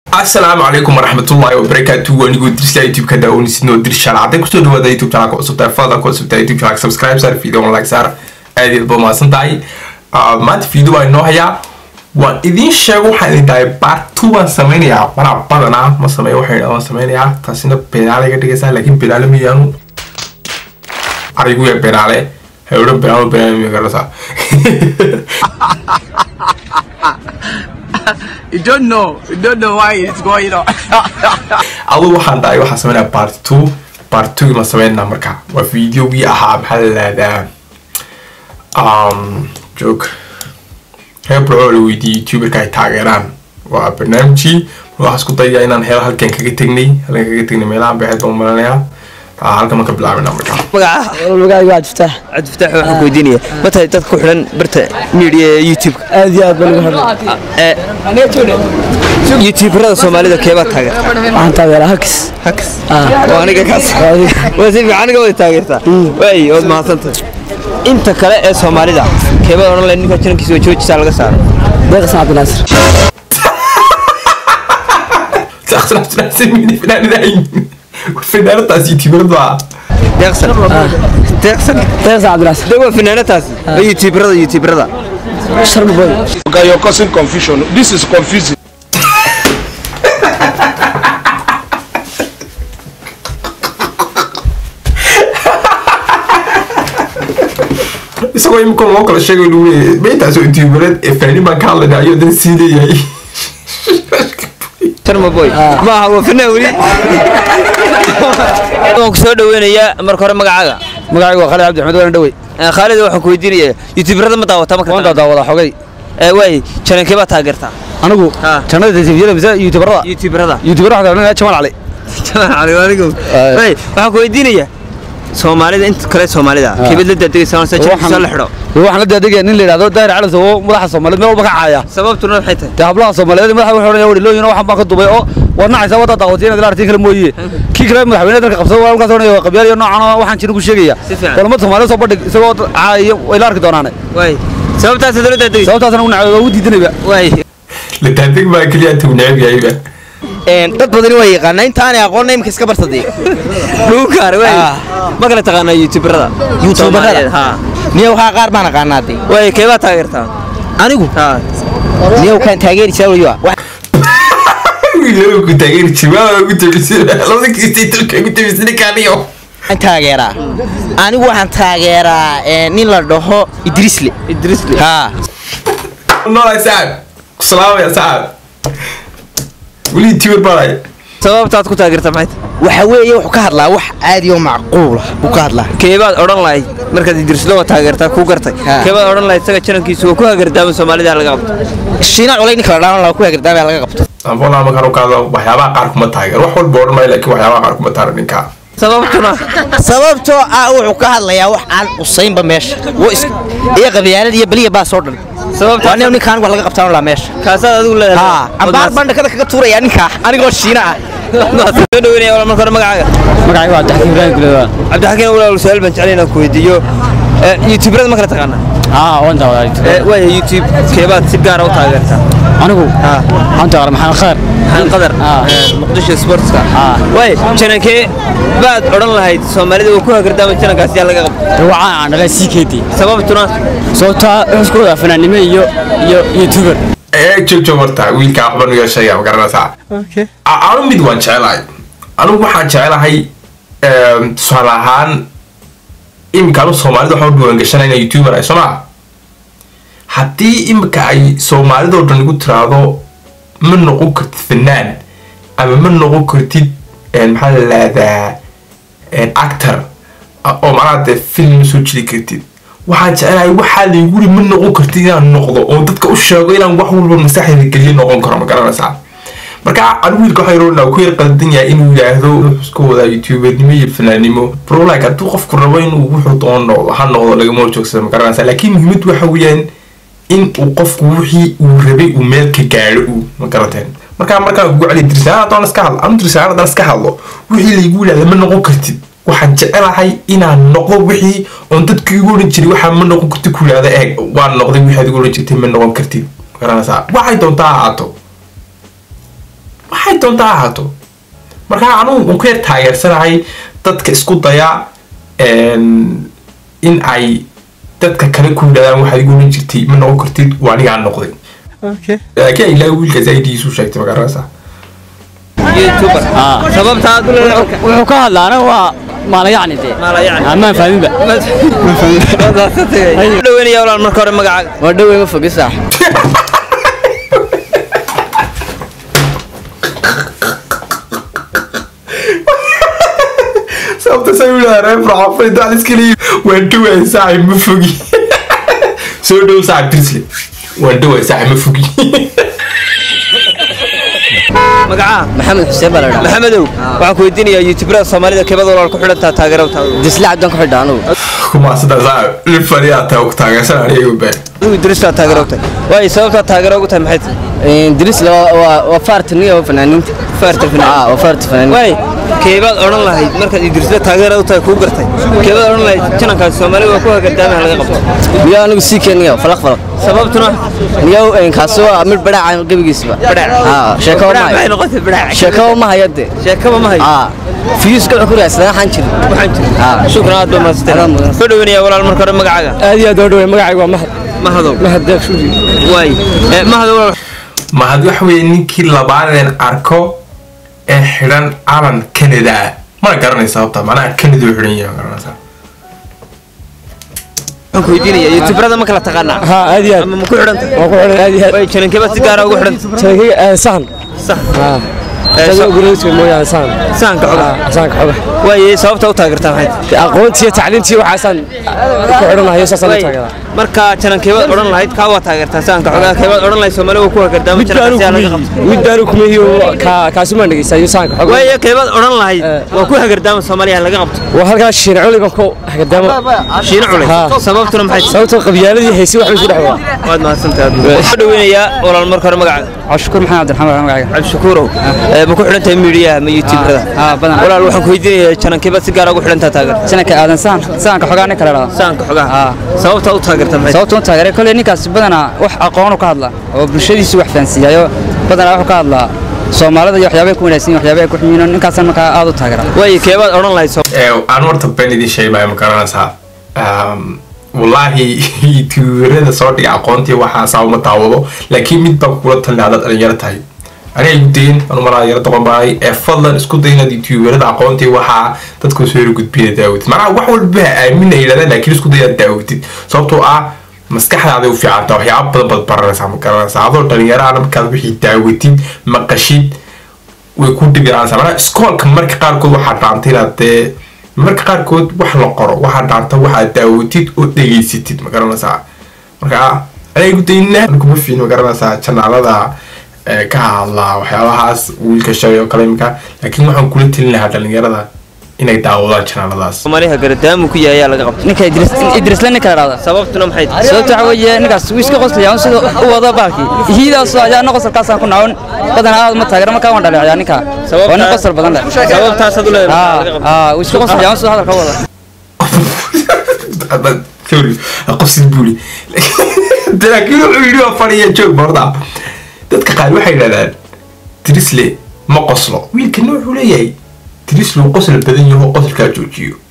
asalaamu calaykum waraxmatullaahi wabarakaatu anigoo dirsa youtube-ka daawanaysidnoo dirshaal hadday kusoo dhawaada youtube channelka cusubtahay fadlan ku cusubtahay youtube channelka subscribe saar video like saar aad iyo aad baa mahadsan tahay maanta video baa inoo hayaa waan idiin sheego waxaan idin dhahay part two baan sameynayaa manaa badanaa ma sameeyo waxay waan sameynayaa taasina benaale iga dhigaysaa laakiin benaale miyaanu arigu yaa benaale hay odhan benaalo benaale miya garasa You don't know. You don't know why it's going on. adu waxaan dhahay waxaan sameynaya part two part two ma sameynaa marka waa videogii ahaa maxaa la lahdaa um, joog reer burco la weydiiyey youtuberka ay taageeraan waa barnaamijii waxaa isku dayaa inaan helo halkan kaga tegnay halkan kaga tegnay meelahan beexeed baan malanaya halkan marka bilaabina marka magaca magacayga waa jiftaax cabdi fataax waxaan ku weydiinaya ma tahay dad ku xidhan barta media ee youtube aad iyo aad baan ugu xidhay youtuberada soomaalida keebaa taageerta waxaan taageeraa hakis haks waa aniga kaas waa si fiican aniga wada taageertaa waay waad mahadsantahay inta kale ee soomaalida keebada odhan lahayd ninka jirankiisa waa joojisaa laga saaro deeqsan cabdinaasir finaanadaas youtuberadu ah deeqsan deeqsan deeqsan cabdinaasir de waa finaanataasi waa youtuberada youtuberada sharma boy Okay, you're causing confusion. This is confusing. isagoo imika loo kala sheegay lagu leeyahay meyntaasoo youtubered ee fanaaniin baan ka hadlayna ayuu dan sii leeyahay sharma boy ma aha waa fanaan weli waan ku soo dhaweynayaa marka hore magacaaga magacayga waa khalid cabdi axmed waana dhawey Eh, khaalid waxaan ku weydiinayaa youtuberada ma daawata marka waan daawada xogay Eh, waay janankee baa taageertaa anigu Ah. jannada telefisiyada mise youtuberada youtuberada youtuber waxaa kaloo jamal cali Ay. waay waxaan ku weydiinayaa soomaalida inta kale soomaalida keebad la daadegaysaa se jankiisa la xidho waxaan la daadegaya nin la yidhahdo daahir cali oo madaxa soomaaliyeed meel walba ka caaya sababtuna waxay tahay dee hablaha soomaaliyeed madaxa wuxuu odhanaya wadhilooyin waxaan baan ka dubay oo waad nacaysaa wadda daawatay inaad ila artiin kale mooye kii kale madaxweyne dalka qabsada waa halkaas odhanaya waa qabyaal iyo noocan oo waxaan jirin ku sheegaya Si fiican. kulamada soomaaliyeed soo bandhig isagoo caaya way la arki doonaane waay sababtaas la daadegaysa sababtaasna u nacay waa u diidanayba waay la daadeg baa keliya inta uu neceb yahayba dad badani waa yaqaanaa intaanay aqoonna imika iska barsadee dhuukaar waay Ah. ma kala taqaanaa youtuberada Soomaaliyeed, ha niyow haa qaar baan aqaanaa dee waay keebaa taageertaa anigu ha niyow kaan taageerisaa weliba wiilal ku taageeri jiraa ugu tabisay labada kiistay dalka ugu tabisay ninkaaniyo waxaan taageeraa anigu waxaan taageeraa eh, nin la dhaho idrisle idrisli haa noolay saab ku salaamaya saab weli youtuber baanay sababtaad ku taageertaa maxay tahay waxa weeye wuxuu ka hadlaa wax caadi oo macquula buu ka hadlaa keebaad odhan lahayd markaad idrislo waa taageertaa kuu gartay Ha. keebaad odhan lahayd isaga janankiisu waa ku hagardaama soomaalida laga qabto shiina culay ninka la dhahan laha ku hagardaamaya laga qabto ambola markaan u kaadlo waxyaabaha qaar kuma taageer wax walba odhan maayo laakiin waxyaabaha qaar kuma taageer ninka sababtuna sababtoo ah wuxuu ka hadlayaa wax aan qusaynba meesha Wuu is- iyo qabyaalad iyo beliya baa soo dhan sababta waa nin ninkaan wax laga qabtaan laa meesha kaasaad adigu leedahay haa ambaar baan dhakada kaga tuuraya ninkaa anigoo shiina ah soo dhaweynaya walaal marka hore magacaaga magacayga waa abdixakiim ibraahim gulewa cabdixakiin walaal su-aal baan jeclay inaan ku weydiiyo Eh, youtuberada ma kala taqaanaa haa waan daawadaa Eh, waaya youtube keebaad si gaara u taageertaa anigu Ha. waxaan taageeraa maxamed khair maxamed qadar Ah. eh, muqdisho sportska Ah. waay janankee baad odhan lahayd soomaalida waa ku hagardaama janankaas yaa laga qabto waxaan aan dhalay sii keedii sababtuna sababtaa wuxuu isku wadaa fanaannimo iyo iyo youtuber ee joog joog horta wiilkaa waxba nuga sheegaya ma garanaysaa A- anu mid waan jecelahay anigu waxaan jecelahay em, tusaale ahaan imika anu soomaalida waxaan u diiwaangashanay inay youtuber ay sooma haddii imika ay soomaalidoo dhan igu tiraahdo ma noqon kartid fanaan ama ma noqon kartid en, maxaa la lahdaa actor a- oo macnaha dee film ma soo jiri kartid waxaan jecelahay waxaa laygu ri ma noqon kartid inaan noqdo oo dadka u sheego inaan wax walba maskaxdeeda geliyo noqon karo ma garanaysaa marka anigu wiilka waxaa yaroo ku yar qaldan yahay inuu yidhaahdo wuxuu isku wadaa youtubernimo iyo fanaanimo brolike hadduu qofku rabo inuu wuxuu doono noqdo ha noqdo lagama horjoogsado ma garanaysaa laakiin muhiimad waxa weeyaan in uu qofku wixii uu rabay uu meel ka gaadho uu ma garateen markaa markaan kugu celiya dirsaan haddaan iska hadlo anu dirsaan haddaan iska hadlo wixii laygu yidhahda ma noqon kartid waxaan jecelahay inaan noqdo wixii oon dadka igu odhan jiray waxaa ma noqon kartid ku yidhahda eeg waan noqday wixii aad igu odhan jirtay ma noqon kartid ma garanaysaa waxay doontaa ha ahaato waxay doontaa ha ahaato marka anugu un ku yar taageersanahay dadka isku daya een, in ay dadka kale ku yidhahdaan waxaad igu oran jirtay ma noqon kartid waa anigaa noqday laakiin ilaahay wiilkaas aidiisu sheegtay magaranaysaa youtuber sababta aad u leedahay wuxuu ka hadlaana waa maala yacni dee maala yacni amaan fahminba dhaweynaya walaal marka hore magacaaga waa dhowey ma fogi saax sababta say u yidhahdaan reer farxafay daal iskaliyi waan dhoway saaxib ma fogi soo dhow saaxib brisle waan dhoway saaxib ma fogi magacaa maxamed xuseen baa la dhaha maxamedow waxaan ku weydiinayaa youtuberada soomaalida keebada walaal ku xidhantaa taageerada disle cabdan ku xidha anugu kuma sidaa saaxib lin fadhiyaa taa ku taageersan aniga been adigu idristaa taageero tahay waayo sababtaa taageero ugu tahay maxay tahay dirisle waa waa faartaniya oo fanaaniinta faarta ah waa faarta fanaaniinta waay keebaad odhan lahayd markaad idrisla taageera u tahay kuu gartay keebaad odhan lahayd janankaasi soomaalida waa ku hagardaamaha laga qabto miyaa anigu sii keenaya falaq falaq sababtuna niyow kaasi waa mid badhaaca gebigiisba Badhaac. ah sheekaba ma maxay hayo noqotay badhaac sheekaba ma hayo dee sheekaba ma hayo ah fiyuuska wuxuu ku raadsadaa waxaan jirin waxaan jira Ah. shukran aad baa Aad mahadsantahay mudan. soo dhaweynaya walaal marka hore magacaaga aad iyo aad oo dhawey magacaygu waa mahad mahadow mahad deeq shuudi waay Eh, mahadow walaal mahad waxa weeye ninkii labaadeen arko ee xidhan calan canada ah mana garanaysa sababta macnaha canada u xidhan yahay ma garanaysaa waxaan ku weydiinayaa youtuberada ma kala taqaanaa ها aad iyo aad ama ma ku xidhanta waa ku xidhan aad iyo aad waay janankeebaad si gaara ugu xidhanta sheekay sahan sax ah Eh, shaqo so- guriyada mooyaan sahan sahanka xoga sahanka xoga waay sababta u taageertaa maxay tahay aqoontii iyo tacliintii waxaasaan ku xidhanayo saasaan u Waay, taageeraa marka janankeebaad odhan lahayd kaa waa taageertaa sahanka xogaa keebaad odhan lahayd soomaali waa ku hagardaama janankaasi yaa laga qabto middaanu kumeeyo kaasumaan dhegeystayo sahanka xoga waay keebaad odhan lahayd Eh. waa ku hagardaama soomaaliya laga qabto waa halkaa shiina culi baan ku hagadaamo shiino culay Ha. sababtuna maxay tahay sababtoo qabyaaladii haysi wax bay ku dhex wadaa waad mahadsantahay soo dhaweynayaa walaal marka hore magacaaga cabdishakuur maxamed cabdiraxmaan magacayga cabdishakuurow Eh, ma ku xidhan tahay miidiyaha ma youtuberada haa badan walaal waxaan ku weydiinayaa janankeebaad si gaara ugu xidhantaa taageerta sanadka aadan sahan sahanka xogaa nin kale dhahda sahanka xogaha sababta u taageerta maxay tahay sababta u taageeray kolley ninkaas badanaa wax aqoonu ka hadla oo bulshadiisu wax fahansiiyayo badanaa wuxuu ka hadlaa soomaalida iyo waxyaabay ku wanaagsan yihiin waxyaabay ku xumiino ninkaasan markaa aad u taageera waay keebaad odhan lahayd soo ee aan horta been idin sheegmaayo ma garanaysaa Um, wallaahi youtuberada soo dhiga aqoontii waxaasaa uma daawado laakiin mid baan kula talin haddaad dhalinyaro tahay aniga igu dayin anu malaa yaro doqon baanay ee fadlan isku day inaad youtuberada aqoontii waxaa dadku soo yara gudbina daawatid macnaha wax walba ha aamina yidhahdaan laakiin isku day inaad daawatid sababtoo ah maskaxdaaday u fiicanta waxyaaba badan baad baranaysaa ma garanaysaa adoo dhalinyarahana markaad wixii daawatid maqashid way ku dhibiraanaysaa macnaha iskoolka marka qaarkood waxaa dhaantay inaad dee marka qaarkood wax la qoro waxaa dhaanta waxaad daawatid oo dhegaysatid ma garanaysaa marka aniga igu dayna kuma fiin ma garanaysaa janaalada ee, ka hadla waxyaabahaas wiilka shalay oo kale imika laakiin waxaan kula telin lahaa dhalinyarada inay daawadaan janaaladaas soomaaliya hagardaama ku yahay ayaa laga qabto ninka idris idrisle ninka dhahda sababtuna maxay tahay sababta waxa weeye ninkaas wuu iska qoslaya un sida u wada baalkii hiidaas ayaana qosolkaasaan ku nacon badanaa aad ma taageera markaa waan dhaleecaya ninka waa nin qosol badan leh sababtaasaad u leedahay laga qabto aa wuu iska qoslaya un sida hadalka u wada sorry qofsid buuli laakiin wuxuu yidhi waa fadhiya joog borda dadka qaar waxay yidhahdaan trisle ma qoslo wiilkana wuxuu leeyahay trisle uu qosla badan yaho qosolkaa joojiyo